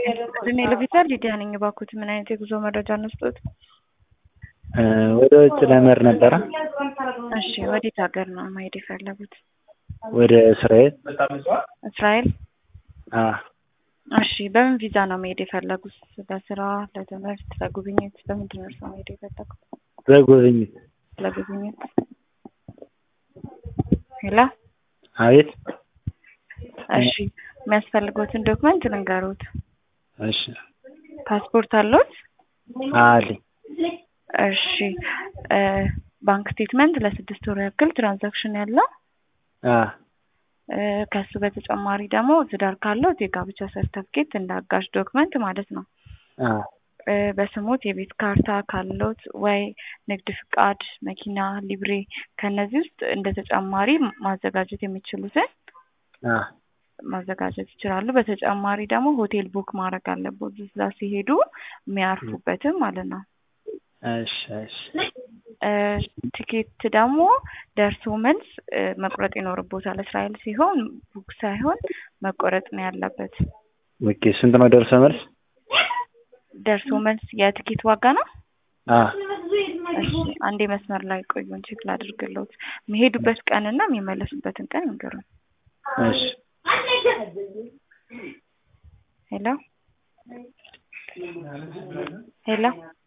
እድሜ ለቪታል ሊዲያ ነኝ። እባክዎት ምን አይነት የጉዞ መረጃ እንስጦት? ወደ ውጭ ለመሄድ ነበረ። እሺ ወዴት ሀገር ነው መሄድ የፈለጉት? ወደ እስራኤል። እስራኤል? አዎ። እሺ በምን ቪዛ ነው መሄድ የፈለጉት? ለስራ፣ ለትምህርት፣ ለጉብኝት? በምንድን ነው እርስዎ መሄድ የፈለጉት? በጉብኝት። ለጉብኝት። ሄሎ አቤት። እሺ የሚያስፈልጉትን ዶክመንት ልንገሩት። እሺ ፓስፖርት አለዎት? አለኝ። እሺ ባንክ ስቴትመንት ለስድስት ወር ያክል ትራንዛክሽን ያለው አዎ። ከሱ በተጨማሪ ደግሞ ትዳር ካለዎት የጋብቻ ሰርተፍኬት እንደ አጋዥ ዶክመንት ማለት ነው። አዎ። በስሞት የቤት ካርታ ካለዎት ወይ ንግድ ፍቃድ፣ መኪና፣ ሊብሬ ከነዚህ ውስጥ እንደ ተጨማሪ ማዘጋጀት የሚችሉትን አዎ። ማዘጋጀት ይችላሉ። በተጨማሪ ደግሞ ሆቴል ቡክ ማድረግ አለቦት እዛ ሲሄዱ የሚያርፉበትም ማለት ነው። እሺ እሺ። ቲኬት ደግሞ ደርሶ መልስ መቁረጥ ይኖርቦታል። እስራኤል ሲሆን ቡክ ሳይሆን መቆረጥ ነው ያለበት። ኦኬ ስንት ነው ደርሶ መልስ? ደርሶ መልስ የቲኬት ዋጋ ነው? አዎ። እሺ አንዴ መስመር ላይ ቆዩን ቼክ ላድርግልዎት። የሚሄዱበት ቀንና የሚመለሱበትን ቀን ይንገሩን። እሺ። ሄሎ ሄሎ